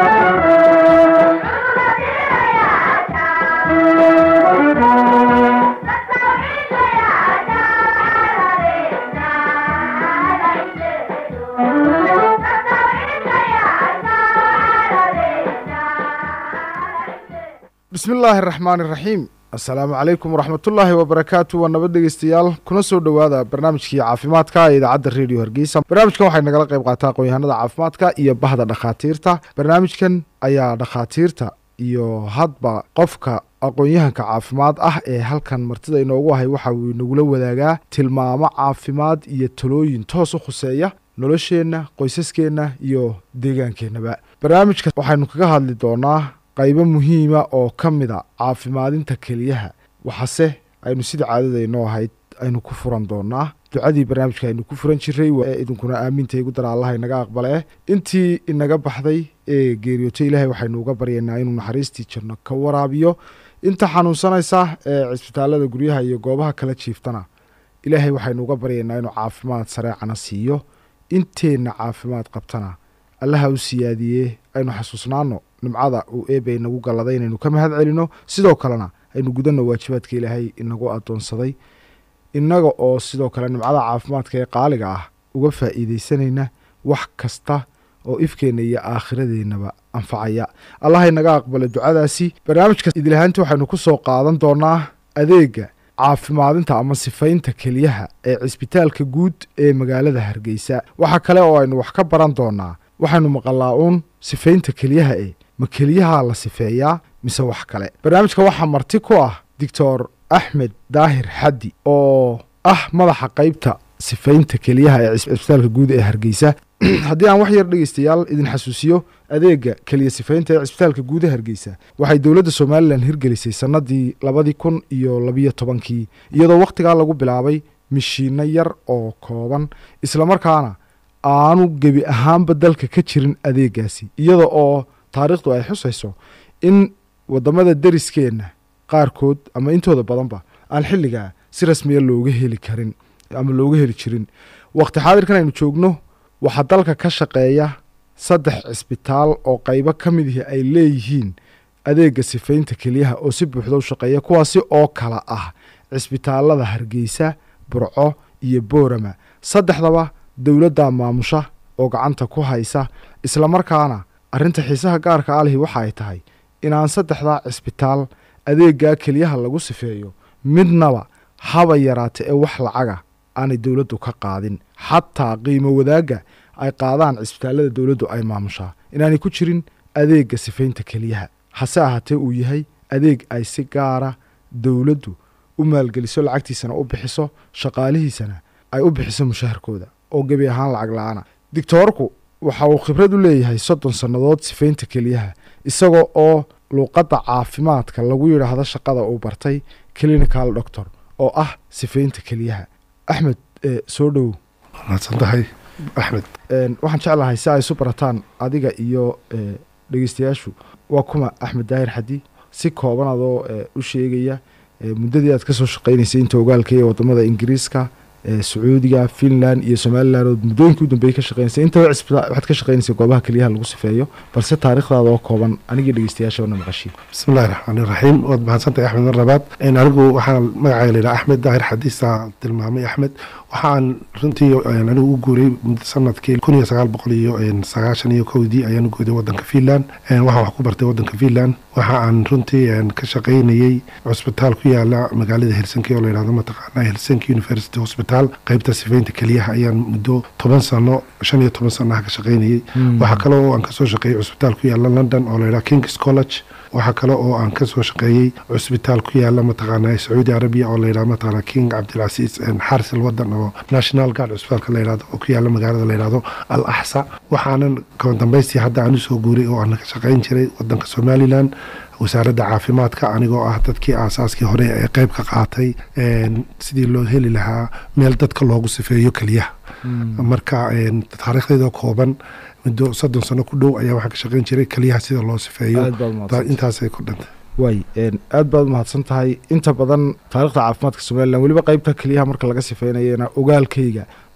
bismi illaahi araxmaan iraxiim assalaamu calaykum waraxmatullaahi wabarakaatu waa nabad dhegeystayaal kuna soo dhowaada barnaamijkii caafimaadka ee idaacadda redio hargeysa barnaamijkan waxay nagala qayb qaataa aqoon-yahanada caafimaadka iyo bahda dhakhaatiirta barnaamijkan ayaa dhakhaatiirta iyo hadba qofka aqoon-yahanka caafimaad ah ee halkan martida inoogu ahay waxa uu inagula wadaagaa tilmaamo caafimaad iyo talooyin toos u khuseeya nolosheenna qoysaskeenna iyo deegaankeenaba barnaamijka waxaynu kaga hadli doonaa qaybo muhiima oo ka mida caafimaadinta keliyaha waxase aynu sida caadada inoo ahayd aynu ku furan doonaa ducadii barnaamijka aynu ku furan jiray ee idinkuna aaminta igu dara allaha inaga aqbalee intii inaga baxday ee geeriyootay ilaahay waxaynu uga baryaynaa inuu naxariistii janno ka waraabiyo inta xanuunsanaysa ee cisbitaalada guryaha iyo goobaha kala jiiftana ilaahay waxaynu uga baryaynaa inuu caafimaad sareecana siiyo inteenna caafimaad qabtana allaha u siyaadiyee aynu xasuusnaano nimcada uu eebay inagu galladay inaynu ka mahad celino sidoo kalena aynu gudanno waajibaadka ilaahay inagu addoonsaday innaga oo sidoo kale nimcada caafimaadka ee qaaliga ah uga faa'iidaysanayna wax kasta oo ifkeenna iyo aakhiradeennaba anfacaya allaha inaga aqbala ducadaasi barnaamijka idilahaanti waxaynu ku soo qaadan doonaa adeega caafimaadinta ama sifaynta keliyaha ee cisbitaalka guud ee magaalada hargeysa waxaa kale oo aynu wax ka baran doonaa waxaynu maqalaa uun sifaynta keliyaha e ma keliyaha la sifeeyaa mise wax kale barnaamijka waxaa marti ku ah doctor axmed daahir xaddi oo ah madaxa qeybta sifaynta keliyaha ee cisbitaalka guud ee hargeysa haddii aan wax yar dhegeystayaal idin xasuusiyo adeega keliya sifaynta ee cisbitaalka guud ee hargeysa waxay dowladda somalilan hirgelisay sannadii labadii kun iyo labiyo tobankii iyadoo wakhtigaa lagu bilaabay mishiinno yar oo kooban islamarkaana aanu gebi ahaanba dalka ka jirin adeegaasi iyada oo taariikhdu ay xusayso in waddamada deriskeenna qaarkood ama intooda badanba aan xilligaa si rasmiya looga heli karin ama looga heli jirin wakhti xaadirkan aynu joogno waxaa dalka ka shaqeeya saddex cisbitaal oo qaybo ka mid ihi ay leeyihiin adeega sifaynta keliyaha oo si buuxda u shaqeeya kuwaasi oo kala ah cisbitaalada hargeysa burco iyo boorama saddexdaba dowladda maamusha oo gacanta ku haysa islamarkaana arrinta xiisaha gaarka alihi waxa ay tahay inaan saddexdaa cisbitaal adeeggaa keliyaha lagu sifeeyo midnaba haba yaraata ee wax lacaga aanay dowladdu ka qaadin xataa qiimo wadaagga ay qaadaan cisbitaallada dowladdu ay maamushaa inaanay ku jirin adeegga sifaynta keliyaha hase ahaatee uu yahay adeeg ay si gaara dowladdu u maalgeliso lacagtiisana u bixiso shaqaalihiisana ay u bixiso mushaharkooda oo gebi ahaan lacag la-aana dictoorku waxa uu khibrad u leeyahay soddon sannadood sifaynta keliyaha isagoo oo luuqadda caafimaadka lagu yidhaahdo shaqada uu bartay clinical doctor oo ah sifaynta keliyaha axmed soo dhowow mahadsantahay axmed waxaan jeclahay si ay isu barataan adiga iyo dhegeystayaashu waa kuma axmed daahir xadi si kooban adoo u sheegaya muddadii aad ka soo shaqaynaysay inta ogaalka ee waddamada ingiriiska sacuudiga finland iyo somalilan oo muddooyinkii u dambeeyey ka shaqeynaysa intaba waxaad ka shaqeynaysa goobaha keliyaha lagu sifeeyo balse taariikhdaada oo kooban anigii dhegeystayaasha wana maqashiin bismillahi raxmaani raxiim waad mahadsantahay axmed mar labaad anigu waxaan magacayga la yidhaha axmed daahir xadiisa tilmaamay axmed waxaan runtii anigu u guuray sanadkii kun iyo sagaal boqol iyo sagaashan iyo kowdii ayaan u guuday wadanka finland waxaan wax ku bartay wadanka finland waxa aan runtii ka shaqaynayey cusbitaal ku yaala magaalada helsinki oo layidhahdo mataqaana helsinki university hospital qaybta sifaynta keliyaha ayaan muddo toban sano shan iyo toban sanaha ka shaqaynayey waxaa kale oo aan kasoo shaqeeyey cusbitaal ku yaala london oo layidhaha kings college waxaa kale oo aan kasoo shaqeeyey cusbitaal ku yaala mataqaana sacuudi arabiya oo layidhahdo mataqaana king cabdilcasiis xarsel wadan oo national guard cusbitaalka layidhahdo oo ku yaala magaalada layidhahdo al axsa waxaanan dambaystii hadda aan usoo guuray oo aan ka shaqayn jiray wadanka somalilan wasaaradda caafimaadka anigoo ah dadkii aasaaskii hore ee qeyb ka qaatay sidii loo heli lahaa meel dadka loogu sifeeyo keliyaha marka taariikhdeeda kooban muddo soddon sano ku dhow ayaa waxaan ka shaqayn jiray keliyaha sida loo sifeeyo intaasay ku dhantay waay aad baad umahadsan tahay inta badan taarikhda caafimaadka somalilan weliba qeybta keliyaha marka laga sifeynayana ogaalkayga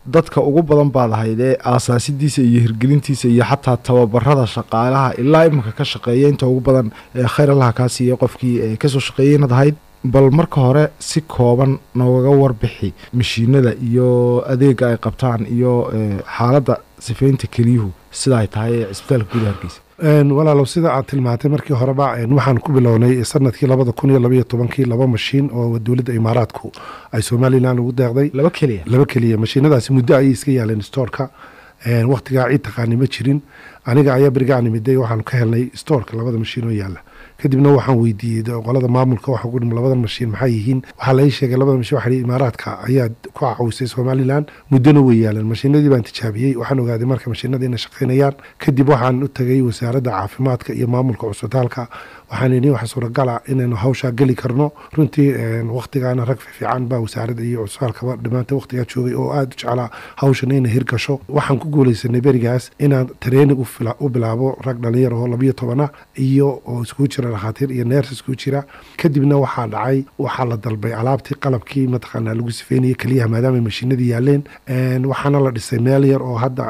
dadka ugu badan baad ahayd ee aasaasidiisa iyo hirgelintiisa iyo xataa tababarada shaqaalaha ilaa iminka ka shaqeeya inta ugu badan ee khayr allaha kaa siiya qofkii ee kasoo shaqeeyay inaad ahayd bal marka hore si kooban noogaga warbixi mashiinada iyo adeega ay qabtaan iyo xaaladda sifeynta keliyuhu sida ay tahay ee cisbitaalka gudaha hargeysa walaalow sida aad tilmaantay markii horeba waxaan ku bilownay sanadkii labada kun iyo labaiyo tobankii laba mashiin oo dowladda imaaraadku ay somalilan ugu deeqday laba keliya laba keliya mashiinadaasi muddo ayay iska yaaleen stoorka wakhtigaa ciid taqaani ma jirin aniga ayaa berigaan imiday waxaanu ka helnay stoorka labada mashiin oo yaalla kadibna waxaan weydiiyey qolada maamulka waxa uhi labadan mashiin maxay yihiin waxaa lai sheegay labada mashiin waxa imaaraadka ayaa ku cawisay somalilan muddona way yaaleen mashiinadii baan tijaabiyey waxaan ogaaday marka mashiinada inay shaqaynayaan kadib waxaan u tagay wasaaradda caafimaadka iyo maamulka cusbitaalka waxaan idhi waxa suuragala inaynu hawshaa geli karno runtii wakhtigaana rag fiican baa wasaaradda iyo cusbitaalkaba dhammaanta wakhtigaa joogay oo aada u jeclaa hawshan inay hirgasho waxaan ku guulaysanay berigaas inaan training u bilaabo rag dhalinyar oo labiyo tobana iyo oo iskugu jira dhakhaatiir iyo neers iskugu jira kadibna waxaa dhacay waxaa la dalbay alaabtii qalabkii mataqaanaa lagu sifeynayay keliyaha maadaama mashiinadii yaaleen waxaana la dhisay meel yar oo hadda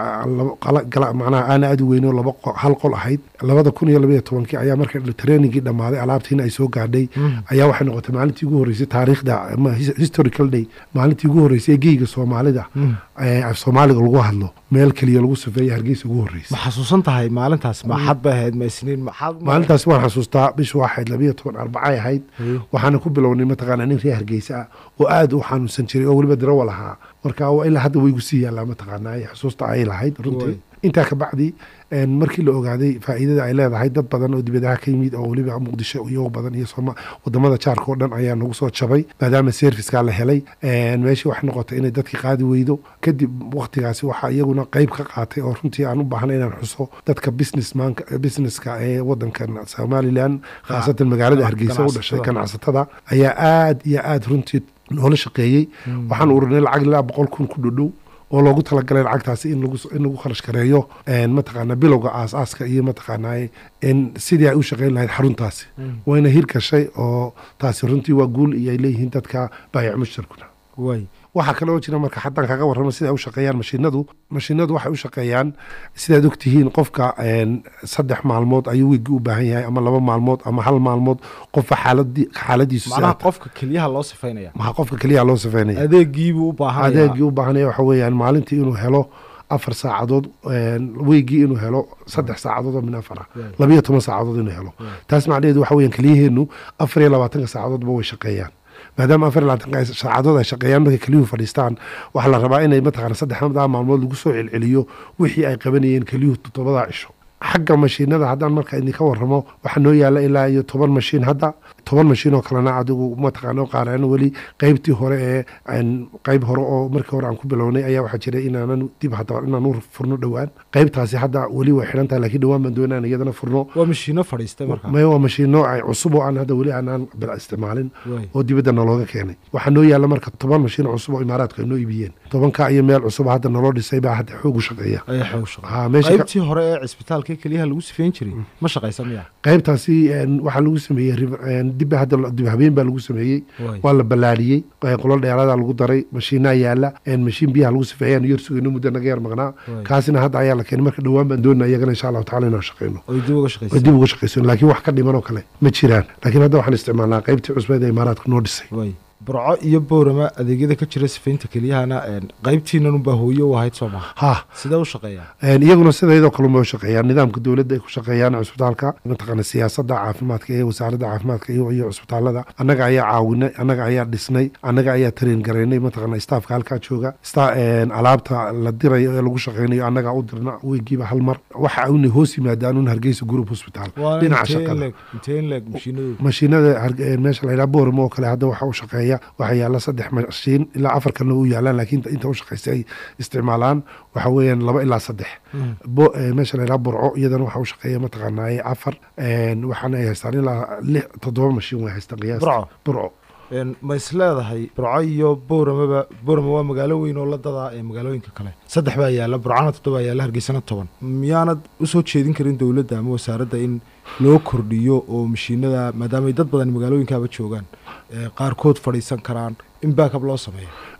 macnaha aana aada u weyn oo laba hal qol ahayd labada kun iyo labayo tobankii ayaa marka training dhamaaday alaabtiina ay soo gaadhay ayaa waxay noqotay maalintii ugu horreysay taariikhda historical day maalintii ugu horreysay ee geyga soomaalida af soomaaliga lagu hadlo meel keliya lagu safeeya hargeysa ugu horreysay ma xasuusan tahay maalintaas maxad bay ahayd ma isniin maxaad maalintaas waan xasuustaa bishu waxayd labayo toban arbacay ahayd waxaana ku bilownay mataqaanaa nin reer hargeysa ah oo aada u xanuunsan jiray oo weliba darawal ahaa marka ilaa hadda way gu sii yaallaa mataqaanaa xusuusta ay lahayd runtii intaa ka bacdi markii la ogaaday faa'iidada ay leedahay dad badan oo dibadaha ka yimid oo weliba muqdisho iyago badan iyo wadamada jaarka oo dhan ayaa nagu soo jabay maadaama serviceka la helay meeshii waxay noqotay inay dadkii qaadi weydo kadib waktigaasi waxaa iyaguna qeyb ka qaatay oo runtii aan u baahnay inaan xuso dadka businessmanka businesska ee wadankan somalilan khaasatan magaalada hargeysa u dhashay ganacsatada ayaa aada iyo aada runtii noola shaqeeyey waxaan urinay lacag ilaa boqol kun ku dhodhow oo loogu talagalay lacagtaasi in lagu kharash gareeyo mataqaana bilowga aasaaska iyo mataqaanaa in sidii ay u shaqeyn lahayd xaruntaasi wayna hir gashay oo taasi runtii waa guul iyo ay leeyihiin dadka baayac mushtarkuna waxaa kale oo jira marka haddaan kaga warramo sida ay u shaqeeyaan mashiinadu mashiinadu waxay u shaqeeyaan sidaad ogtihiin qofka saddex maalmood ayuu wiigi u baahan yahay ama laba maalmood ama hal maalmood qofka xaaladi xaaladiisu macnaha qofka keliyaha loo sifaynaya maha qofka keliyaha loo sifaynaya adeegiibuu u baahanaya adeegii u baahanaya waxa weeyaan maalintii inuu helo afar saacadood weygii inuu helo saddex saacadood oo min afara labayo toban saacadood inuu helo taas macnaheedu waxa weeyaan keliyaheennu afar iyo labaatanka saacadoodba way shaqeeyaan maadaama afar iyo labaatanka saacadood ay shaqeeyaan markay keliyuhu fadhiistaan waxaa la rabaa inay mataqaana saddexdaa maalmood lagu soo celceliyo wixii ay qabanayeen keliyuhu toddobadaa cisho xagga mashiinada haddaan marka idinka warramo waxaa noo yaalla ilaa iyo toban mashiin hadda toban mashiin oo kalena adigu mataqaana qaaraan weli qeybtii hore ee qeyb hore oo markii hore aan ku bilownay ayaa waxaa jiray inaanan dib hadda inaan u furno dhowaan qeybtaasi hadda weli way xidhan tahay laakiin dhowaan baan doonaan iyadana furno waa mashiino fadhiistay marka maya waa mashiino ay cusub oo aan hadda weli aanaan bila isticmaalin oo dibadda nalooga keenay waxaa noo yaalla marka toban mashiin oo cusub oo imaaraadku ay noo iibiyeen tobanka iyo meel cusub hadda naloo dhisay baa hadda xoog u shaqeeya qaybtii hore ee cisbitaalka keliyaha lagu sifeyn jiray ma shaqaysa miya qaybtaasi waxaa lagu sameeyey dib hadda dib habeen baa lagu sameeyey waa la ballaadhiyey qolo dheeraada lagu daray mashiinaa yaala mashiin biyaha lagu sifeeyaan yar sugayno muddo naga yar maqnaa kaasina hadda ayaa la keenay marka dhowaan baan doonaa iyagana insha allahu tacala inaan shaqeyno dib uga shaqeyso laakiin wax ka dhiman oo kale ma jiraan laakiin hadda waxaan isticmaalnaa qaybtii cusbeed ee imaaraadku noo dhisay burco iyo boorama adeegyada ka jira sifaynta keliyahana qaybtiinanunbaa hooye u ahayd soo maha ha sidee u shaqeeyaan iyaguna sidaydoo kaluma u shaqeeyaan nidaamka dowladda ay ku shaqeeyaan cusbitaalka mataqaana siyaasadda caafimaadka ee wasaaradda caafimaadka iyo iyo cusbitaalada annaga ayaa caawinay annaga ayaa dhisnay annaga ayaa tareen garaynay mataqaana staafka halkaa jooga alaabta la dirayo ee lagu shaqeynayo annagaa u dirna weygiiba hal mar waxa una hoos yimaadaan un hargeysa group hospital dhinaca shaqada mashiinada meesha la yidhaha boorama oo kale hadda waxa u shaqeeya waxaa yaalla saddex mashiin ilaa afar kalena u yaalaan laakiin inta u shaqeysa ay isticmaalaan waxa weeyaan laba ilaa saddex meesha la yidhaha burco iyadana waxa u shaqeeya mataqaanaaye afar waxaana ay haystaan ilaa lix toddoba mashiin way haystaan qiyaas burco ma is leedahay burco iyo booramaba boorama waa magaalo weyn oo la dadaa ee magaalooyinka kale saddex baa yaalla burcana toddoba yaalla hargeysana toban miyaanad usoo jeedin karin dowladda ama wasaaradda in loo kordhiyo oo mashiinada maadaamay dad badan magaalooyinkaaba joogaan qaarkood fadhiisan karaan in baakab loo sameeyo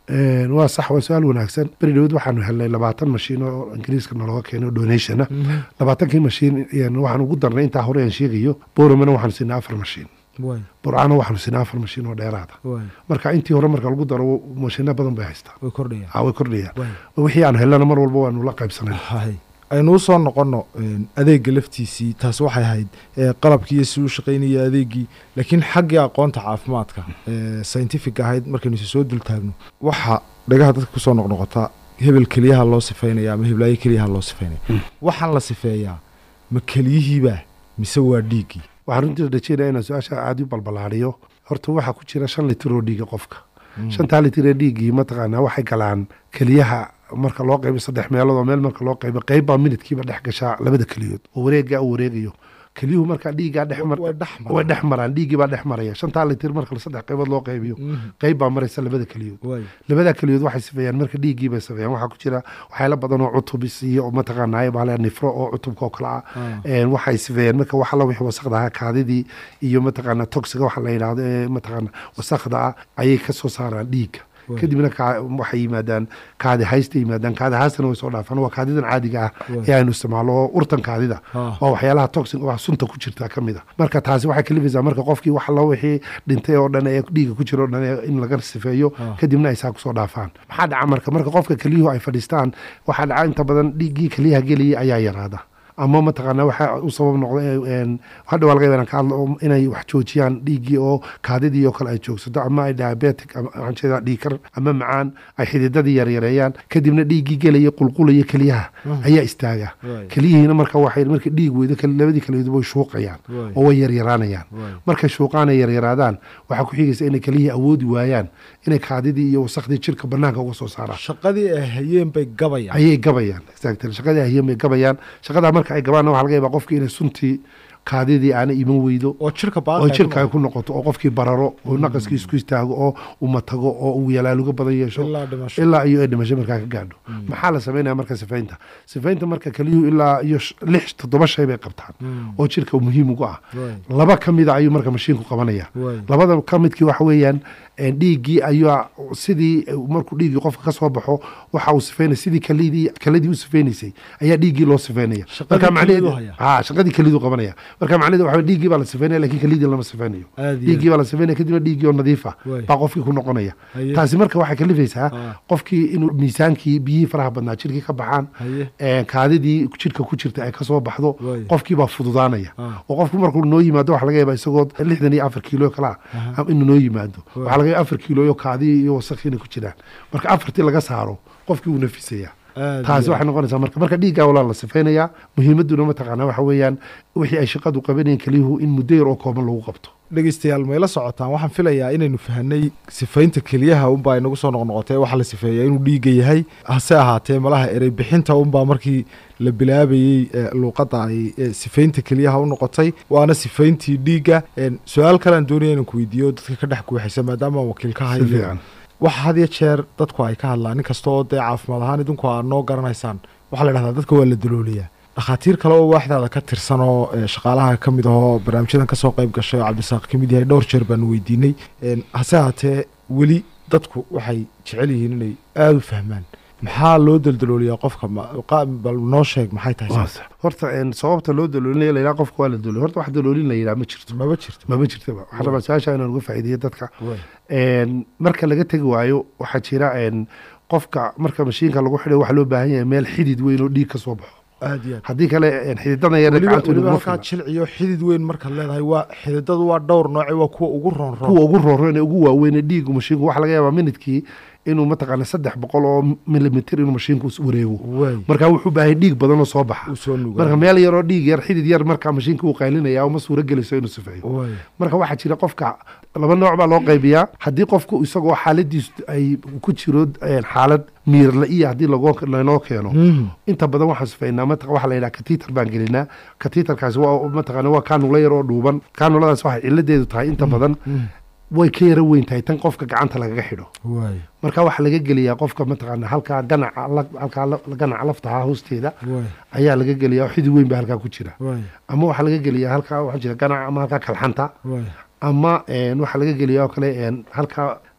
Een, waa sax waa su-aal wanaagsan beri dhawed waxaanu helnay labaatan mashiin oo ingiriiska nalooga keenay oo donationa labaatankii mashiin een, waxaan ugu darnay intaa hore aan sheegayo boramana waxaanu siinay afar mashiin waay burcana waxaanu siinay afar mashiin oo dheeraada waay marka intii hore marka lagu daro mashiino badan bay haystaa way kordhayaan Ah, way kordhayaan waay wixii aan helana mar walba waanu la qaybsanay hay aynu usoo noqono een, adeega laftiisii taas waxay ahayd ee, qalabkii iyo si u shaqaynaya adeegii laakiin xaggii aqoonta caafimaadka ee, scientific ahayd markaynu isa soo dultaagno waxa dhagaha dadka kusoo noqnoqota hebel keliyaha loo sifeynaya ama heblaayo keliyaha loo sifeynaya Mm. waxaan la sifeeyaa ma keliyihiiba mise waa dhiiggii waxaan runtii rajeynaya inaan su-aasha aada u balbalaariyo horta waxaa ku jira shan litir oo dhiiga qofka shantaa litir ee dhiiggii mataqaanaa waxay galaan keliyaha marka loo qaybo saddex meelood oo meel marka loo qaybo qayb baa minidkiiba dhex gashaa labada keliyood oo wareeggaa u wareegayo keliyuhu markaa dhiiggaa dhex mar way dhex maraan. way dhex maraan dhiiggii baa dhex maraya shantaa litir marka saddex qaybood loo qaybiyo Mhm. qayb baa maraysa labada keliyood waay labada keliyood waxay sifeeyaan marka dhiiggii bay sifeeyaan waxaa ku jira waxyaalo badan oo cutubis iyo oo mataqaanaa baa nifro oo cutubka oo kale ah Ah. Een, waxay sifeeyaan marka wax alla wixii wasaqda ahaa kaadidii iyo mataqaanaa toxiga waxa la yidhaahdo ee mataqaana wasaqda ah ayay ka soo saaraan dhiigga Waay. kadibna kaa- waxay yimaadaan kaadi haysta yimaadaan kaadi haystana way soo dhaafaan waa kaadidan caadiga ah Waay. ee aynu isticmaalo oo urtan kaadida Ah. waa waxyaalaha toxin wax sunta ku jirta ka mid a marka taasi waxay kalifaysaa marka qofkii wax alla wixii dhintay oo dhan ee dhiigga ku jira oo dhan ee in laga sifeeyo Ah. kadibna ay saa kusoo dhaafaan maxaa dhaca marka marka qofka keliyuhu ay fadhiistaan waxaa dhaca inta badan dhiiggii keliyaha geliyay ayaa yaraada ama mataqaanaa waxaa u sabab noqda ee, een, hadha waa laga yaabaa inaan ka hadlo oo inay wax joojiyaan dhiiggii oo kaadidii oo kale ay joogsato ama ay diabetic ama waxaan jeedaa dhiigkar ama macaan ay xididadii yaryareeyaan kadibna dhiiggii gelaya qulqulaya keliyaha ayaa istaaga Waay. keliyihiina marka waxay marka dhiig weydo kal- labadii keliyood way shuuqayaan Waay. oo way yaryaraanayaan Waay. markay shuuqaan ay yaryaraadaan waxaa ku xigaysa inay keliyihii awoodi waayaan inay kaadidii iyo wasakhdii jirka banaanka uga soo saaraan shaqadii ay hayeen bay gabayaan ayay gabayaan exactly shaqadii ahiyeen bay gabayaan shaqadaa marka ay gabaanna waxaa laga yaabaa qofkii inay suntii kaadidii aana iman weydo oo jirka oo baaqi jirka ay ku noqoto oo qofkii bararo oo naqaskii isku istaago oo umatago oo uu yalaaluga badan yeesho ilaa dhimasho ilaa iyo ay dhimasho markaa ka gaadho maxaa la sameynaya marka sifaynta sifaynta marka keliyuhu ilaa iyo sh- lix toddoba shay bay qabtaan Mm. oo jirka muhiim ugu ah Waay. laba ka mida ayuu marka mashiinku qabanaya Waay. labada ka midkii waxa weeyaan een, dhiiggii ayaa sidii eh, markuu dhiiggii qofka ka soo baxo waxa uu sifeynaya sidii kalidii kaladii u sifeynaysay ayaa dhiiggii loo sifeynaya Shaqadii macnaheedu- kelidu haya. ha shaqadii kelidu qabanaya marka macnaheedu waxa weeye dhiiggii baa la sifeynaya laakiin kalidii lama sifeynayo Aad iyo dhiiggii baa la sifeynaya kadibna dhiiggii oo nadiif ah Waay. baa qofkii ku noqonaya Haye. taasi marka waxay kalifaysaa Ah. qofkii inuu miisaankii biyihii faraha badnaa jirkii ka baxaan Haye. ee, kaadidii jirka ku jirta ay kasoo baxdo Waay. qofkii baa fududaanaya Ah. oo qofku markuu noo yimaado waxa laga yaabaa isagoo lixdan iyo afar kiilo kale ah am- inuu noo yimaado Waay. waxaa laga yaabaa afar kiilo kaadii iyo wasakhiina ku jiraan marka afartii laga saaro qofkii wuu nafisayaa Aad taasi iyo waxay noqonaysaa marka marka dhiiggaa walaa la sifaynayaa muhiimaduna mataqaanaa waxa weeyaan wixii ay shaqadu qabanayeen keliyuhu in muddo yar oo kooban lagu qabto dhegeystayaal mayla socotaan waxaan filayaa inaynu fahanay sifaynta keliyaha unbaa inagu soo noqnoqotay waxaa la sifeeyaa inuu dhiiga yahay hase ahaatee malaha erey bixinta unbaa markii la bilaabayey ee, luuqadda ay ee, sifaynta keliyaha u noqotay waana sifayntii dhiigga Een, su-aal kalean doonaya inaan ku weydiiyo dadka ka dhex guuxaysa maadaama wakiil ka si hayo fiican waxa had iyo jeer dadku ay ka hadlaan nin kasta oo dee caafimaad ahaan idinku aad noo garanaysaan waxaa la dhahdaa dadka waa la dalooliyaa dhakhaatiir kale oo waaxdaada ka tirsan oo ee, shaqaalaha ka mid ahoo barnaamijyadan kasoo qayb gashay oo cabdisaaq ka mid yahay dhowr jeer baanu weydiinay Een, hase ahaatee weli dadku waxay jecel yihiin inay aada u fahmaan maxaa loo daldalooliyaa qofka ma- qa- bal noo sheeg maxay tahay Waa saas? sax. horta een, sababta loo daloolinaya layidhaha qofka waa la daloolin horta wax daloolin la yidhaha ma jirto maba jirto maba jirtaba waxaan rabaa su-aasha inaan uga faa'iideeyo dadka Waay. Een, marka laga tegi waayo waxaa jira een, qofka marka mashiinka lagu xidhay waxaa loo baahan yahay meel xidid weyn oo dhiig ka soo baxo aad iyo aad haddii kale een, xididada yar weliba gacantooda weliba kuma halkaa filna jilciyo xidid weyn markaad leedahay waa xididadu waa dhowr nooce waa kuwa ugu roon roon kuwa ugu rooreen ee ugu waaweyn ee dhiigu mashiinku waxaa laga yaabaa minidkii inuu mataqaana saddex boqol oo milimitir inuu mashiinku is wareego waay marka wuxuu baahay dhiig badan oo soo baxa uu soo nugaa marka meel yaroo dhiig yar xidid yar marka mashiinka uu qaylinaya uma suuro gelayso inuu sifeeyo waay marka waxaa jira qofka laba nooc baa loo qaybiyaa haddii qofku isagoo xaaladiisu ay ku jiro een, xaalad miir la-iya haddii lago- lanoo keeno inta badan waxaan sifeynaa mat waxaa la yidhaha katiitar baan gelinaa katiitarkaasi waa mataqaana waa kaanula yar oo dhuuban kaanuladaas waxay ciladeedu tahay inta badan way ka yara weyn tahay tan qofka gacanta lagaga xidho waay marka waxaa laga geliyaa qofka mataqaana halkaa ganaca la- halkaa la- ganaca laftaha hoosteeda waay ayaa laga geliyaa oo xidid weyn baa halkaa ku jira waay ama waxaa laga geliyaa halkaa waxaa jira ganaca ama halkaa kalxanta waay ama een, waxaa laga geliyaa oo kale een, halkaa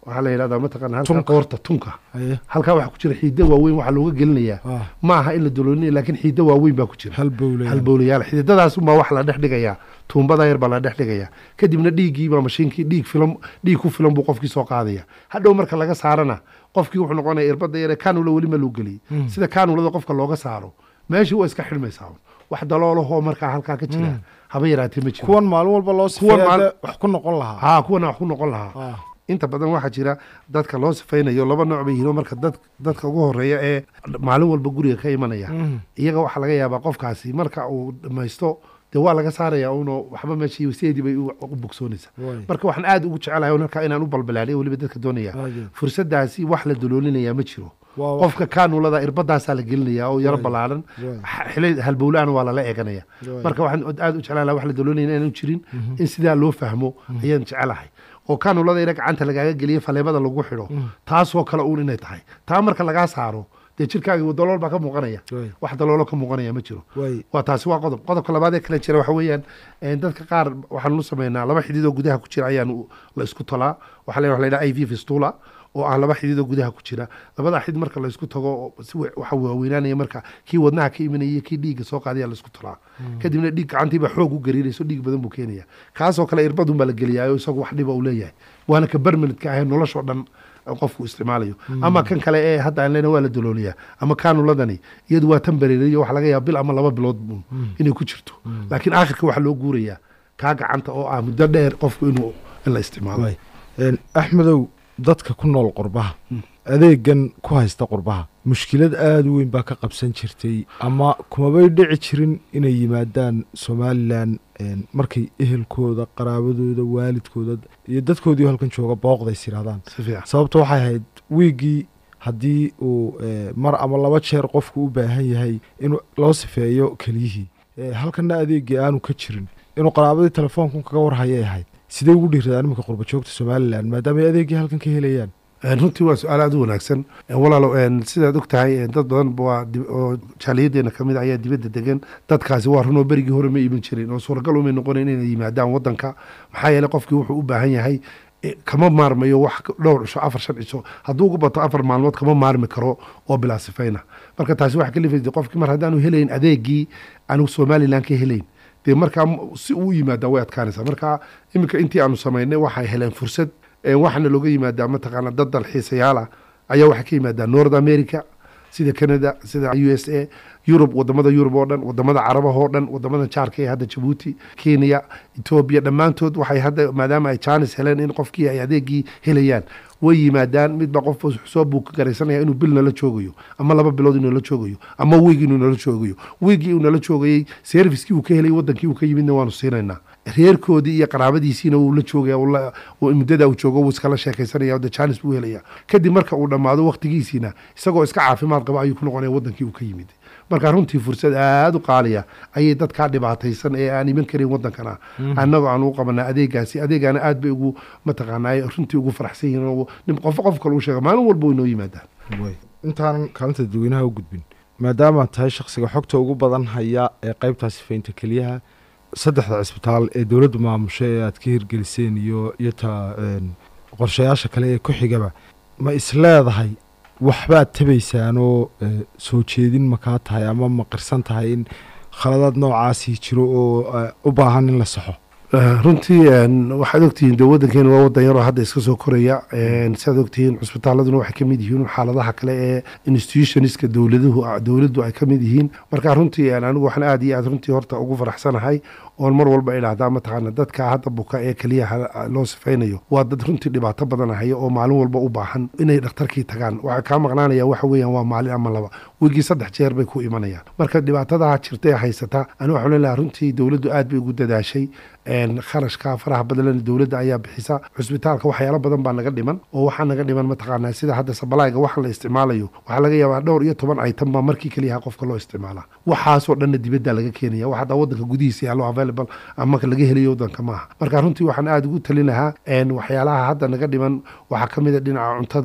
waxaa la yidhahdaa mataqaana halka Tunka. qoorta tunka haye halkaa waxaa ku jira xiido waaweyn waxaa looga gelinayaa ah ma aha in la daloolinayo laakiin xiido waaweyn baa ku jira hal bowle halbowlayaal xididadaas unbaa wax la dhex dhigayaa tuumbada yar baa la dhex dhigayaa kadibna dhiiggii baa mashiinkii dhiig filan dhiig ku filan buu qofkii soo qaadaya hadhow marka laga saarana qofkii wuxuu noqonaya irbada yare kanula weli ma loo geliyey Mm. sida kanulada qofka looga saaro meeshii waa iska xidhmaysaa un. wax daloolahoo markaa halkaa ka jira Mm. haba yaraatee ma jiro kuwan maalin walba loo Kuwan sifeeya maal- dee wax ku noqon lahaa haa kuwana wax ku noqon lahaa ah inta badan waxaa jira dadka loo sifaynayo laba nooc bay yihiin oo marka dad dadka ugu horeeya ee maalin walba guriga ka imanaya Mhm. iyaga waxaa laga yaabaa qofkaasi marka uu dhamaysto dee waa laga saaraya uno waxba meeshii sideedii bay u u bogsoonaysaa way marka waxaan aad ugu jecelahay marka inaan u balbalaaliyo weliba dadka doonaya Haye. fursadaasi wax la daloolinayaa ma jiro waa wax qofka kaanulada irbadaasaa la gelinaya oo yaro Waay. ballaaran Waay. xili halbowlaana waa lala eeganaya Waay. marka waxaan aad u jeclaan lahaa wax la daloonaya inaanu jirin in sidaa loo fahmo ayaan jecelahay oo kaanulada ina gacanta lagaaga geliya faleemada lagu xidho taasoo kale uun inay tahay taa marka lagaa saaro dee jirkaaga dalool baa ka muuqanaya way wax daloolo ka muuqanaya ma jiro way waa taasi waa qodob qodobka labaad ee kale jira waxa weeyaan een, dadka qaar waxaan u sameynaa laba xidid oo gudaha ku jira ayaan u- la isku tolaa waxaa la waxa la yidhaha i v fistula oo ah laba xidid oo gudaha ku jira labada xidid marka la isku tago oo si wa- waxa waaweynaanaya marka kii wadnaha ka imanaya iyo kii dhiigga soo qaadaya la isku tolaa kadibna dhiig gacantiiba xoog u gariirayso dhiig badan buu keenaya kaasoo kale irbadun baa la geliyaa oo isagu wax dhiba uu leeyahay waana ka barmanidka ahayn noloshoo dhan qofku isticmaalayo ama kan kale ee hadda aan leena waa la dalooliyaa ama kaanuladani iyadu waa tan bareeriyo waxa laga yaaba bil ama laba bilood uun inay ku jirto laakiin aakhirka waxaa loo guurayaa kaa gacanta oo ah muddo dheer qofku inuu in la isticmaalo way Een, axmedow dadka ku nool qurbaha adeegan ku haysta qurbaha mushkilad aada u weyn baa ka qabsan jirtay ama kumabay dhici jirin inay yimaadaan somalilan een, markay ehelkooda qaraabadooda waalidkooda iyo dadkoodii halkan jooga booqdays yidhahdaan si fiican sababta waxay ahayd wiiggii haddii uu eh, mar ama laba jeer qofku u baahan yahay in loo sifeeyo keliyihii Eh, halkanna adeegii aanu ka jirin inuu qaraabadii telefoonku kaga warhayay ahayd sidee ugu dhiiradaan iminka qurba joogta somalilan maadaama ay adeegii halkan ka helayaan Een, runtii waa su-aal aad u wanaagsan Een, walaalo een, sidaad og tahay een, dad badan waa dib- oo jaaliyadeena ka mid ah ayaa dibadda degan dadkaasi waa runoo berigii hore ma iman jirin oo suuragal umay noqonayn inay yimaadaan wadanka maxaa yeelay qofkii wuxuu u baahan yahay eh, kama maarmayo wax ka- dhowr cisho afar shan cisho hadduu ugu bato afar maalmood kama maarmi karo oo bilaa sifayna marka taasi waxa ka lifaysa qofkii mar haddaanu helayn adeegii aanu somalilan ka helayn dee markaa m- si uu u yimaadaa way adkaanaysaa marka iminka intii aanu samaynay waxay heleen fursad Een, waxaana looga yimaadaa mataqaana dad dalxiisayaal ah ayaa waxaa ka yimaadaa north america sida canada sida u s a yurub wadamada yurub oo dhan wadamada carabah oo dhan wadamada jaarka ee hadda jabuuti kenya etoobiya dhammaantood waxay hadda maadaama ay jaanis heleen in qofkii ay adeegii helayaan way yimaadaan midba qof wuxuu soo buu ka garaysanaya inuu bil nala joogayo ama laba bilood inuu nala joogayo ama wiig inuu nala joogayo wiigii uu nala joogayey servicekii uu ka helay wadankii uu ka yimidna waanu siinaynaa reerkoodii iyo qaraabadiisiina wuu la joogaya wuu la- wuu- muddada uu joogo wuu iskala sheekaysanaya de jaanis buu helaya kadib marka uu dhammaado waqtigiisiina isagoo iska caafimaad qaba ayuu ku noqonaya wadankii uu ka yimid marka runtii fursad aada u qaaliya ayay dadkaa dhibaataysan ee aan iman karin wadankana annagoo aan u qabanaa adeegaasi adeegaana aad bay ugu mataqaanaa ay runtii ugu faraxsan yihiin oo nin qof qof kale u sheega maalin walba way noo yimaadaan way intaanan kaalinta dadweynaha u gudbin maadaama tahay shakhsiga xogta ugu badan haya ee qaybtaa sifaynta keliyaha saddexda cisbitaal ee dowladdu maamusho ee aad ka hirgeliseen iyo iyo ta een, qorshayaasha kale ee ku xigaba ma isleedahay waxbaad tabaysaanoo eh, soo jeedin ma kaa tahay ama ma qirsan tahay in khaladaad noocaasii jiro oo eh, u baahan in la saxo Eh, runtii een, waxaad ogtihiin de wadankeena waa wadan yaroo hadda iska soo koraya een, sidaad ogtihiin cusbitaaladuna waxay ka mid yihiin xaaladaha kale ee institutionska dowladuhu dowladdu ay ka mid yihiin marka runtii een, anigu waxaan aad iyo aad runtii horta ugu faraxsanahay oon mar walba idhaahdaa mataqaana dadka hadda buka ee keliyaha loo sifaynayo waa dad runtii dhibaato badan haya oo maalin walba u baahan inay dhakhtarkii tagaan waxaa kaa maqnaanaya waxa weeyaan waa maalin ama laba wigii saddex jeer bay ku imanayaan marka dhibaatadaha jirta ee haysata ani waxaan leeyahay runtii dowladdu aad bay ugu dadaashay een, kharashka faraha badan dowladda ayaa bixisa cusbitaalka waxyaalo badan baa naga dhiman oo waxaa naga dhiman mataqaanaa sida hadda sabalayga waxa la isticmaalayo waxaa laga yaabaa dhowr iyo toban item baa markii keliyaha qofka loo isticmaalaa waxaasoo dhanna dibadda laga keenaya wax hadda wadanka gudihiisa yaallo available ama laga helayo wadanka maaha marka runtii waxaan aada ugu talin lahaa een, waxyaalaha hadda naga dhiman waxaa ka mid a dhinaca cuntada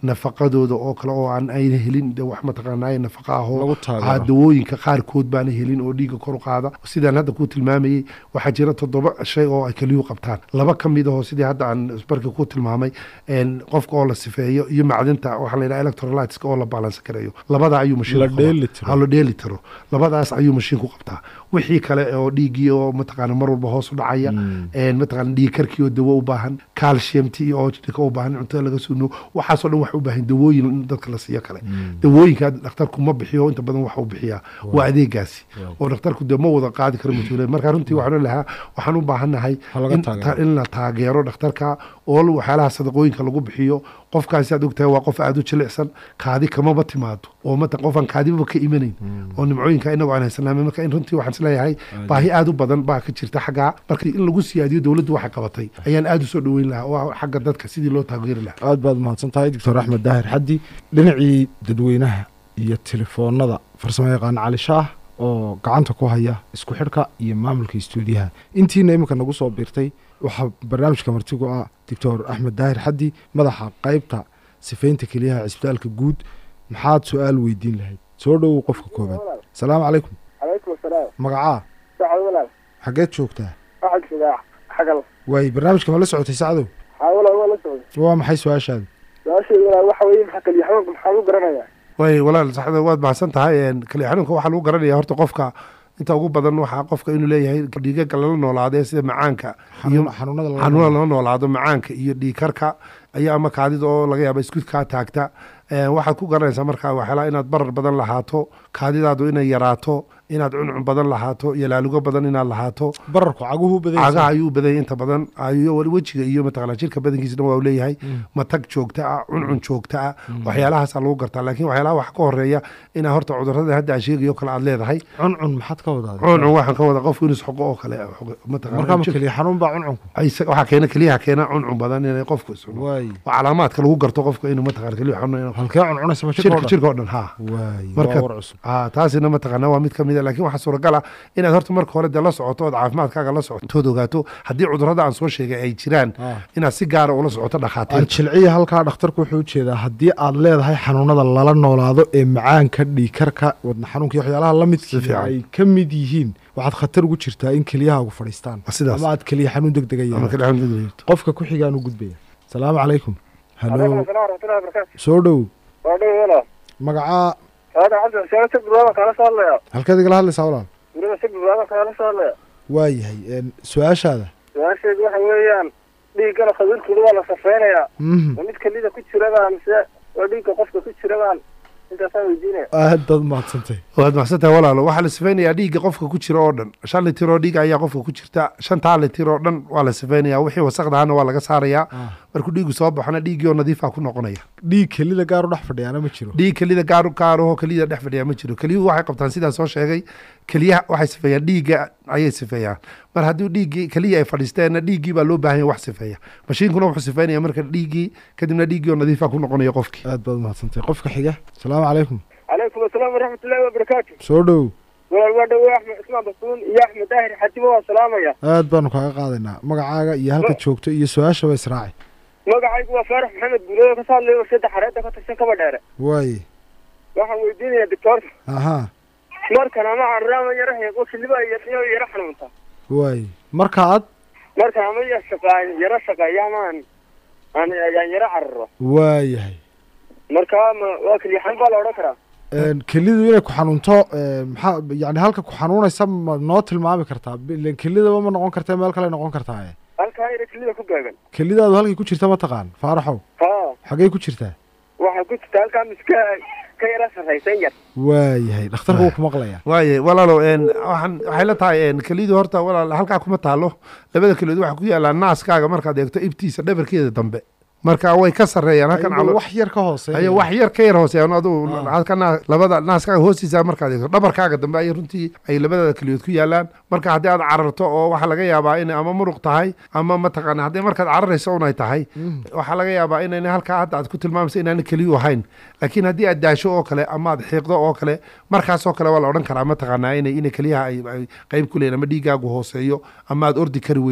nafaqadooda oo kale oo aan ayna helin de wax mataqaanaa nafaqa ahoo lagu ah, taageero dawooyinka qaarkood baana helin oo dhiigga kor u qaada sidaan hadda ku tilmaamayey waxaa jira toddoba shay oo ay keliyuhu qabtaan laba ka mid ahoo sidii hadda aan barka ku tilmaamay een, qofka oo la sifeeyo iyo macdinta waxaa la yidhaha electrolyteska oo la baalansan karayo labada ayuu mashiin La ku qabaa. dheeli tiro. Ha, la dheeli tiro labadaas ayuu mashiin ku qabtaa wixii kale oo dhiiggii oo mataqaana mar walba hoos u dhacaya een, mataqaana dhiig karkii oo dawo u baahan calciumti oo jirka u baahan cuntada laga suno waxaasoo dhan wax u baahan dawooyin in dadka la siiyo kale dawooyinka dhakhtarku ma bixiyo inta badan waxa uu bixiyaa waa adeegaasi oo dhakhtarku dee ma wada qaadi karo mas-uuliyad marka runtii waxaan lahaa waxaan u baahannahay Ha laga in taageero. ta- in la taageero dhakhtarka oo waxyaalaha sadaqooyinka lagu bixiyo qofkaasi aad ogtahay waa qof aada u jilicsan kaadi kamaba timaado oo mata qofaan kaadibaba ka imanayn oo nimcooyinka inagu aan haysanaa marka in runtii waxaan isleeyahay baahi aada u badan baa ka jirta xaggaa marka in lagu siyaadiyo dowladdu waxay qabatay ayaan aada u soo dhoweyn lahaa oo xagga dadka sidii loo taageeri lahaa aad baad mahadsan tahay doctor axmed daahir xaddi dhinacii dadweynaha iyo telefoonada farsamo yaqaan cali shaah oo gacanta ku haya isku xidhka iyo maamulka istuudiyaha intiina iminka nagu soo biirtay waxaa barnaamijka martigu ah doctor axmed daahir xaddi madaxa qaybta sifaynta keliyaha cisbitaalka guud maxaad su-aal weydiin lahayd soo dhowow qofka koobaad asalaamu calaykum calaykum asalaam magacaa sacad walaal xaggeed joogtaa waxaad jogaa xagal waay barnaamijka ma la socotay sacdow haa walaal waa la socday waa maxay su-aashaada su-aasheedu walaal waxa weeye maxaa kaliya xanuunka maxaa lagu garanayaa way walaal saxda waad mahadsan tahay een, kaliya xanuunka waxaa lagu garanaya horta qofka inta ugu badan waxaa qofka inuu leeyahay dhiigaga lala noolaadee sida macaanka iyo Xanuun- xanuunada laga xanuuna noolaado. lala noolaado macaanka iyo dhiigkarka ayaa ama kaadida oo laga yaaba iskud kaa taagta Een, waxaad ku garanaysaa markaa waxyaalaha inaad barar badan lahaato kaadidaadu inay yaraato inaad cuncun badan lahaato iyo laalugo badan inaad lahaato bararku caguhu cagaha badan ayuu badanya inta badan iyo weli wejiga iyo mataqaanaa jirka badankiisana waa uu leeyahay matag joogta ah cuncun joogta ah waxyaalahaasaa lagu gartaa laakiin waxyaalaha wax ka horeeya inaa horta cudurada hadda aan sheegayo kale aad leedahay cuncun maxaad ka wadaa cuncun waxaan ka wada qofku inuu isxoqo oo kale markaa ma mataqaana keliya xanuun baa cuncunku Isa- waxaa keena keliyaha keena cuncun badan inay qofku isxoqo waay waa calaamaadka lagu garto qofka inuu mataqaana keliya xanuun inuu- halkee cuncunaysa ma jirka jirka jirka oo dhan ha waay Marka- waa war cusub ah taasina mataqaana waa mid ka mid a laakiin waxaa suuragal ah inaad horta marka hore dee la socoto ood caafimaadkaaga la socoto tood ogaato haddii cudurada aan soo sheegay ay jiraan Ah. inaad si gaara ula socoto aan dhakhaatiir jilciya halkaa dhakhtarku wuxuu ujeedaa haddii aad leedahay xanuunada lala noolaado ee macaanka dhiikarka wadna xanuunka iyo waxyaalaha la Si midkii fiican. ay ka mid yihiin waxaad khatar ugu jirtaa in keliyahaagu fadhiistaan Waa sidaas. ama aad keliya xanuun deg dega ama yeelato kale xanuun degdeg qofka ku xigaan u gudbaya salaamu calaykum calaykum halo asalaam waraxmatullahi wabarakaatu soo dhow waa dhow walaal magacaa hada cabdi xuseen si bilaadan kaala soo hadlaya halkeed igala hadlaysaa walaal weliba si bilaadan kaala soo hadlaya waayahay een, su-aashaada su-aasheedu waxa weeyaan dhiiggana khabiirkooda waa la safeynayaa Mhm. ma mid kelida ku jirabaa mise waa dhiigga qofka ku jirabaan intaasaan weydiinaya aad baad mahadsantay waad maxsantahay walaalo waxaa la sifaynayaa dhiigga qofka ku jira oo dhan shan litir oo dhiig ayaa qofka ku jirta shantaa litir oo dhan waa la sifaynayaa wixii wasaqdahana waa laga saarayaa Ah. markuu dhiigu soo baxona dhiiggii oo nadiifa ku noqonaya dhiig kelida gaar u dhex fadhiyaana ma jiro dhiig kelida gaar gaarahoo keliyada dhex fadhiya ma jiro keliyuhu waxay qabtaan sidaan soo sheegay keliyaha waxay sifeeyaan dhiigga ayay sifeeyaan mar haddii dhiiggii keliya ay fadhiisteenna dhiiggii baa loo baahan yahay wax sifeeya mashiinkuna wuxuu sifeynaya marka dhiiggii kadibna dhiiggii oo nadiifa ku noqonaya qofkii aad baad mahadsantay qofka xiga salaamu calaykum calaykum asalaam waraxmatullahi wabarakaatu soo dhow walaal waa dhowe axmed cismaan basuun iyo axmed daahir xajibo waa salaamaya aad baanu kaaga qaadaynaa magacaaga iyo halka joogto iyo su-aashaba israaci magacaygu waa faarax maxamed guuleed kasoo hadlaya warshada xareedda ka tirsan kaba dheere waaye waxaan weydiinayaa doctoorka ahaa markan ama carraama yara heego kiliba iyo yara xanuunta waaye marka aad markan ama ya shaqaan yara shaqeeya ama aan aan aan yara cararo waayahay marka ma waa keliya xanuun baa la odhan karaa Een, kelidu inay ku xanuunto een, maxaa yani halka ku xanuunaysa ma noo tilmaami kartaa ilen kelidaba ma noqon karta meel kale noqon kartaa halkaa yara kelida ku gaagan kelidaadu halkay ku jirta ma taqaan faaraxow ha xaggey ku jirtaa waxaa ku jirta halkaa miska ka yara sarraysan yar waayahay dhakhtarka wuu ku maqlayaa waaye walaalo een, waxaan waxay la tahay een, kelidu horta walaal halkaa kuma taalo labada keliyood waxaa ku yaallaa naaskaaga markaad eegto ibtiisa dhabarkeeda dambe marka way ka sarreeyaan halkan Ayagoo calo wax yar ka hooseeya ayo wax yar ka yar hooseeyaan aduu Ah. halka naa- labada naaskaaga hoostiisa markaad eegto dhabarkaaga dambe ay runtii ay labada keliyood ku yaalaan marka haddii aad cararto oo waxaa laga yaabaa inay ama muruq tahay ama mataqaana haddii markaad cararayso un ay tahay Mhm. waxaa laga yaabaa inayna halkaa hadda aad ku tilmaamayso inaana keliyu ahayn laakiin haddii aad daasho oo kale ama aad xiiqdo oo kale markaasoo kale waa la odhan karaa mataqaanaa inay inay keliyaha ay ay qayb ku leeyihin ama dhiigaagu hooseeyo ama aad ordi kari weydo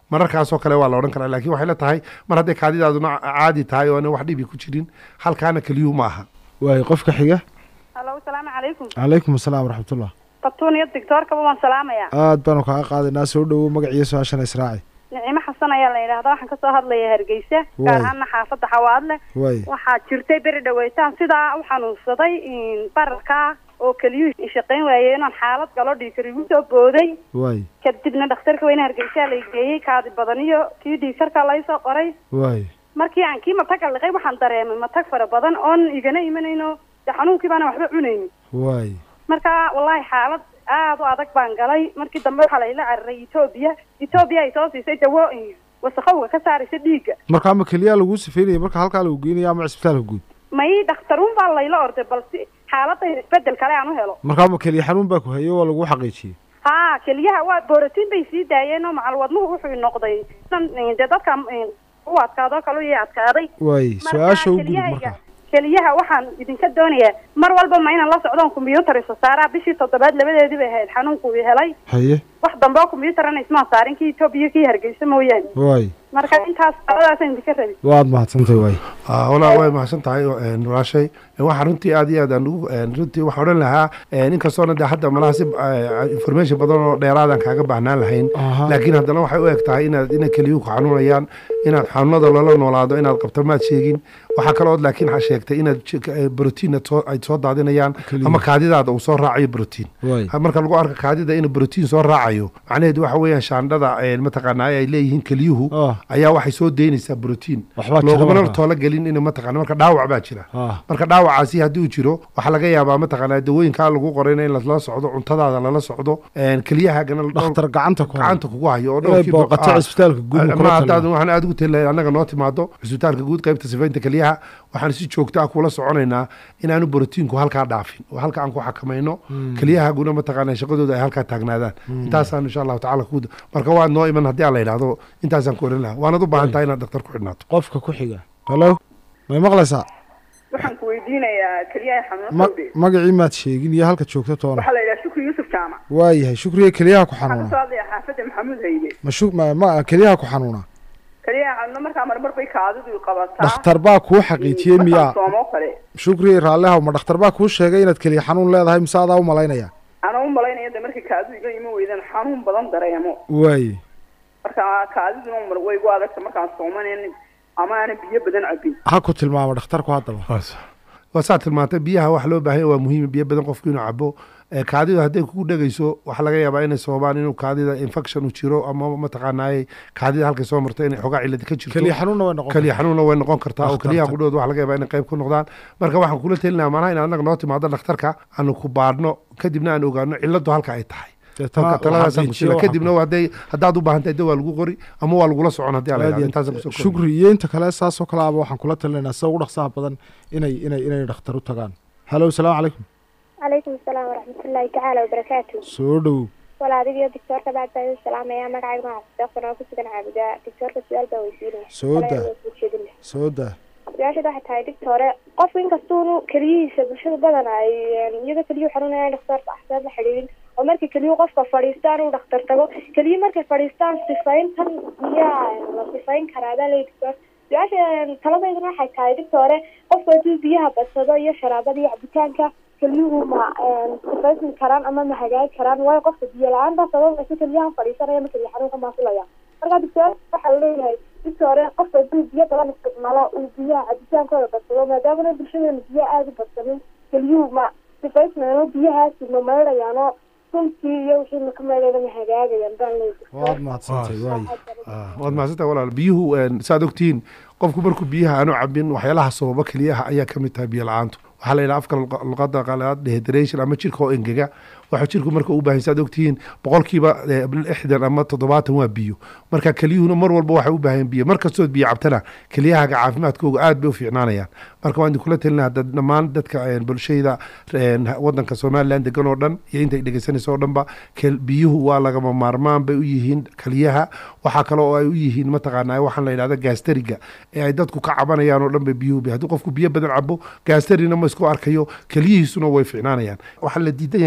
mararkaasoo kale waa la odhan karaa laakiin waxay la tahay mar hadday kaadidaaduna caadi tahay oo ana wax dhibi ku jirin halkaana keliyuhu ma aha waayo qofka xiga halo salaamu calaykum calaykum asalaam waraxmatullah batuun iyo doctoorkaba waan salaamayaa aad baanu kaaga qaadaynaa soo dhowow magaciyo su-aashana israaci nicimo xasan ayaa la yidhaahdaa waxaan kasoo hadlaya hargeysa Waay. gaar ahaana xaafadda xawaadle waay waxaa jirtay beri dhaweytaan sidaa u xanuunsaday bararkaa oo keliyuhu shaqayn waayey inaan xaalad galo dhiikar igu soo booday waay kadibna dhakhtarka weyne hargeysaa la geeyey kaadi badan iyo kii dhiikarka laysoo qoray waay markii aan kii mataga liqay waxaan dareemay matag fara badan oon igana imanayno de xanuunkii baana waxba cunaynin waay marka wallahi xaalad aada u adag baan galay markii dambe waxaa layla cararay etoobiya etoobiya ay soo siisay dawo wasaqowga ka saaraysa dhiigga marka ama keliyaa laguu sifeynaya marka halkaa lagu geynaya ama cisbitaalka guud may dhakhtaruun baa layla orday balse xaaladayda isbedel kale aan u helo marka ama keliya xanuun baa ku hayay waa lagu xaqiijiyey ha keliyaha waa borotiin bay sii daayeen oo macal wadnuhu wuxuu noqday san- dee dadka u adkaadoo kale iyo adkaaday waay Marka su-aasha u gudub keliyahayga- marka keliyaha waxaan idinka doonayaa mar walba ma inaan la socdoon combyuutar isa saaraa bishii toddobaad labadeedii bay ahayd xanuunku ii helay haye wax dambe oo combyuutarana ismaan saarin kii etoobiya kii hargeysa mooyaane waay marka intaas labadaasaan idinka rabi waad mahadsantahay waay Ah, walaa way mahadsan tahay een, walaashay waxaa runtii aad iyo aad aan ugu een, runtii waxaan odhan lahaa een, inkastoona de hadda malaha si eh, information badan oo dheeraadaan kaaga baahnaan lahayn Aha. laakiin haddana waxay u eg tahay inaad inay keliyuhu ku xanuunayaan inaad xanuunada lala noolaado inaad qabto maad sheegin waxaa kalood laakiin waxaa sheegtay inaad j- eh, brotiin aad soo- ay soo daadinayaan Keliya. ama kaadidaada uu soo raacayo brotiin waay Ha- marka lagu arko kaadida inuu brotiin soo raacayo macnaheedu waxa weeyaan shaandhada een, mataqaanaa ay leeyihiin keliyuhu Ah. ayaa waxay soo deynaysaa brotiin Waxbaa jira loogumana marka. toola gelin in mataqaana marka dhaawac baa jira ah marka dhaawacaasi haddii uu jiro waxaa laga yaabaa mataqaanaa dawooyinkaa lagu qorayna in lala socdo cuntadaada lala socdo een, keliyahaagana la- dhakhtar gacanta ku haya. gacanta kugu hayo oo inay dhowrkii boq- booqato ah. cisbitaalka guud ma ma kula haddaad talin waxaan aad ugu tali lahayd annaga noo timaado cisbitaalka guud qaybta sifaynta keliyaha waxaan si joogto ah kula soconaynaa inaanu borotiinku halkaa dhaafin oo halka aan ku xakamayno keliyahaaguna mataqaanaa shaqadooda ay halkaa taagnaadaan intaasaan insha allahu tacala ku marka waad noo iman haddii aan la yidhaahdo intaasaan ku oran lahaa waanad u baahan tahay inaad dhakhtar ku xidhnaato qofka ku xiga halo may maqlaysaa waxaan ku weydiinayaa keliyaha ma xanuunsawde magacii maad sheegin iyo halka joogto toona waxaa la yidhaha shukri yuusuf jaamac waayahay shukriga keliyaha ku waxaan xanuuna kasoo hadlaya xaafadda maxamuud hayde ma shu ma ma keliyaha ku xanuuna keliyaha xanuuna markaa marmar bay kaadidu qabataa dhakhtar baa kuu xaqiijiyey miyaa soomo kale shukri raallihaw ma dhakhtar baa kuu sheegay inaad keliya xanuun leedahay mise adaa u malaynaya anaa u malaynaya de markay kaadidu iga iman weydaan xanuun badan dareemo waaye marka kaadiduna mar way gu adagta markaan soomanen ama aanan biyo badan cabin ha ku tilmaamo dhakhtarku haddaba waa saa tilmaantay biyaha wax loo baahan yahay waa muhiim biyo badan qofku inuu cabo Eh, kaadidu hadday kugu dhegayso waxaa laga yaabaa inay sababaan inuu kaadida infection u jiro ama mataqaanaaye kaadida halkay soo marto inay xogaa ciladi ka jirto keliya xanuunna way noqon keliya xanuunna way noqon kartaa oo Dhakhtarta. keliyaha qudhood waxa laga yaabaa inay qayb ku noqdaan marka waxaan kula telinaa maanaha in annaga noo timaado dhakhtarka aanu ku baadhno kadibna aan ogaano ciladu halka ay tahay Deetana marka taladaasaan ku xaqiijiyo sila waxa kadibna waa hadday haddaad u baahan tahay de waa lagu qori ama waa lagula socon haddii aan la aad yidhahdo iyo intaasaan aad. kusoo koobi. shukri iyo inta kale saasoo kale aba waxaan kula talinaynaa sida ugu dhaqsaha badan inay inay inay dhakhtar u tagaan halo salaamu calaykum calaykum asalaam waraxmatullaahi tacaala wabarakaatu soo dhowow wala adigiyo doctoorka bacd baa idin salaamaya magacayga magaca deeqsan oo kusugan caabudaa doctoorka su-aal baa weydiinaya Soo daa. Walaal waa soo jeedinaya. soo daa su-aasheed waxay tahay doctore qofku inkastuunu keliyihiisa bulshada badan ay iyadoo keliyuhu xanuunayaan dhakhtarka axsaab la xidhiidhin oo markii keliyuhu qofka fadhiistaan uu dhakhtar tago keliyi markay fadhiistaan sifayntan miyaa la sifayn karaa baa leeyi doctor su-aasha taladeyduna waxay tahay doctore qofku hadduu biyaha badsado iyo sharaabada iyo cabitaanka keliyuhu ma sifaysmi karaan ama ma hagaagi karaan waayo qofka biyo la-aanta sababaysa keliyahan fadhiisanaya ma keliya xanuunka maafulaya marka doctor waxaa laleeyahay doctore qofka hadduu biyo badan isticmaalo uu biyaha cabitaankooda badsado maadaamana bulshadeena biyo aada u badsanin keliyuhu ma sifaysmayano biyahaasi ma meydhayaano suntii iyo wixii maka meydhayna ma hagaagayaan baan leeyahay waad mahadsantay waaye Ah, waad mahadsantahay walaal biyuhu een, saad ogtihiin qofku markuu biyaha aanu cabin waxyaalaha sababa keliyaha ayaa ka mid tahay biyo la-aantu waxaa la yidhaha afka luqa- luqada qalaad dehydration ama jirka oo engega waxa jirku marka u baahan saad ogtihiin boqolkiiba eh, lixdan ama toddobaatan waa biyo marka keliyuhuna mar walba waxay u baahan biyo mar kastood biyo cabtana keliyahaaga caafimaadkooga aad bay u fiicnaanayaan marka waan idinkula telina hadda dhammaan dadka een, bulshayda een, wadanka somalilan degan oo dhan iyo intay dhegeysanaysa oo dhanba kel- biyuhu waa lagama maarmaan bay u yihiin keliyaha waxaa kale oo ay u yihiin mataqaanaa waxaan la yidhahda gaasteriga ee ay dadku ka cabanayaan oo dhan bay biyuhu bi haddii qofku biyo badan cabo gaasterina ma isku arkayo keliyihiisuna way fiicnaanayaan waxaa la diidan yahay keliyaha marka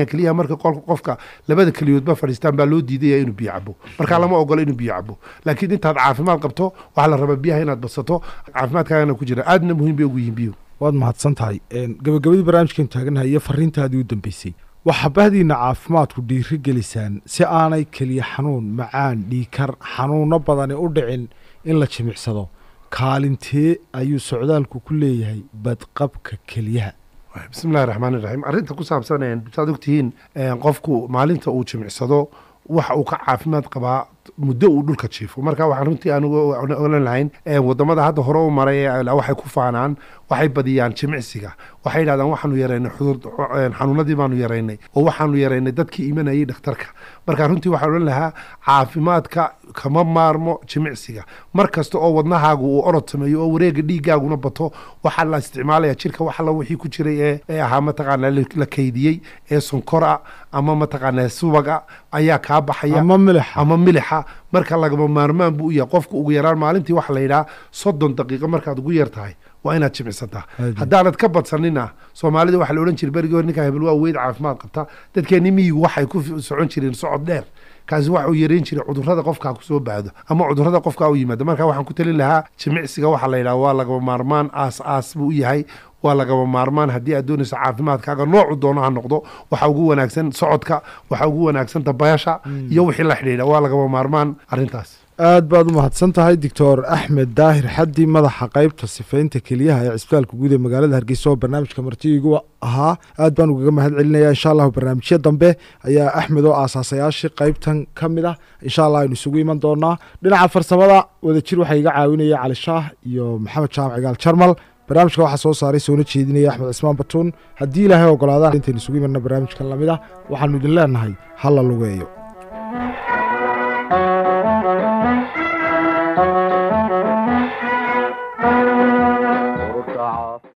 marka qol- qofka labada keliyoodba fadhiistaan baa loo diidaya inuu biyo cabo marka lama ogola inuu biyo cabo laakiin intaad caafimaad qabto waxaa la rabaa biyaha inaad badsato caafimaadkaagana ku jira aadna muhiim bay ugu yihiin biyuhu waad mahadsan tahay gabagabadii barnaamijkan taaganahay iyo fariintaadii u dambeysay waxaa bahdiina caafimaadku dhiiri gelisaan si aanay keliya xanuun macaan dhiikar xanuuno badani u dhicin in la jimicsado kaalintee ayuu socdaalku ku leeyahay badqabka keliyaha bismillahi raxmaan iraxiim arrinta ku saabsan een, saad ogtihiin een, qofku maalinta uu jimicsado waxa uu ka caafimaad qabaa muddo uu dhulka jiifo marka waxaan runtii aan uga- ogan lahayn een, wadamada hadda hore u maray ee waxay ku faanaan waxay badiyaan jimicsiga waxay yidhahdaan waxaanu yaraynay xudur een, xanuunadii baanu yaraynay oo waxaanu yaraynay dadkii imanayay dhakhtarka marka runtii waxaan odhan lahaa caafimaadka kama maarmo jimicsiga mar kasta oo wadnahaagu uu orod sameeyo oo wareega dhiigaaguna bato waxaa la isticmaalaya jirka wax alla wixii ku jiray ee ee ahaa mataqaanaa la la kaydiyey ee sonkora ama mataqaanaa subaga ayaa kaa baxaya ama milixa ama milixa marka lagama maarmaan buu u yahay qofku ugu yaraan maalintii waxa la yidhaha soddon daqiiqo markaad ugu yar tahay waa inaad jimicsataa Aad. haddaanad ka badsanina soomaalida waxaa la odhan jiray berigii hore ninkaa hebel waa weyd caafimaad qabta dadkeenni miyigu waxay ku fi- socon jireen socod dheer kaasi waxa uu yareyn jiray cudurrada qofkaa ku soo baahdo ama cudurrada qofkaa u yimaado marka waxaan ku talin lahaa jimicsiga waxaa la yidhaha waa lagama maarmaan aas aas buu u yahay waa lagama maarmaan haddii aad doonayso caafimaadkaaga noocu doono ha noqdo waxa ugu wanaagsan socodka waxa ugu wanaagsan dabayasha iyo wixii la xidhiidha waa lagama maarmaan arrintaas aad baad u mahadsan tahay doctor axmed daahir xaddi madaxa qaybta sifaynta keliyaha ee cisbitaalka guud ee magaalada hargeysa oo barnaamijka martiigu ahaa aad baan ugaga mahad celinaya insha allahu barnaamijyo dambe ayaa axmed oo aasaasayaashii qaybtan ka mid ah insha allah aynu isugu iman doonaa dhinaca farsamada wadajir waxaa iga caawinaya cali shaah iyo maxamed jaamac igaal jarmal barnaamijka waxaa soo saaray soona jeedinaya axmed cismaan batuun haddii ilaahay ogolaadaan intaynu isugu imanna barnaamijkan lamid ah waxaanu idin leenahay ha la lugeeyo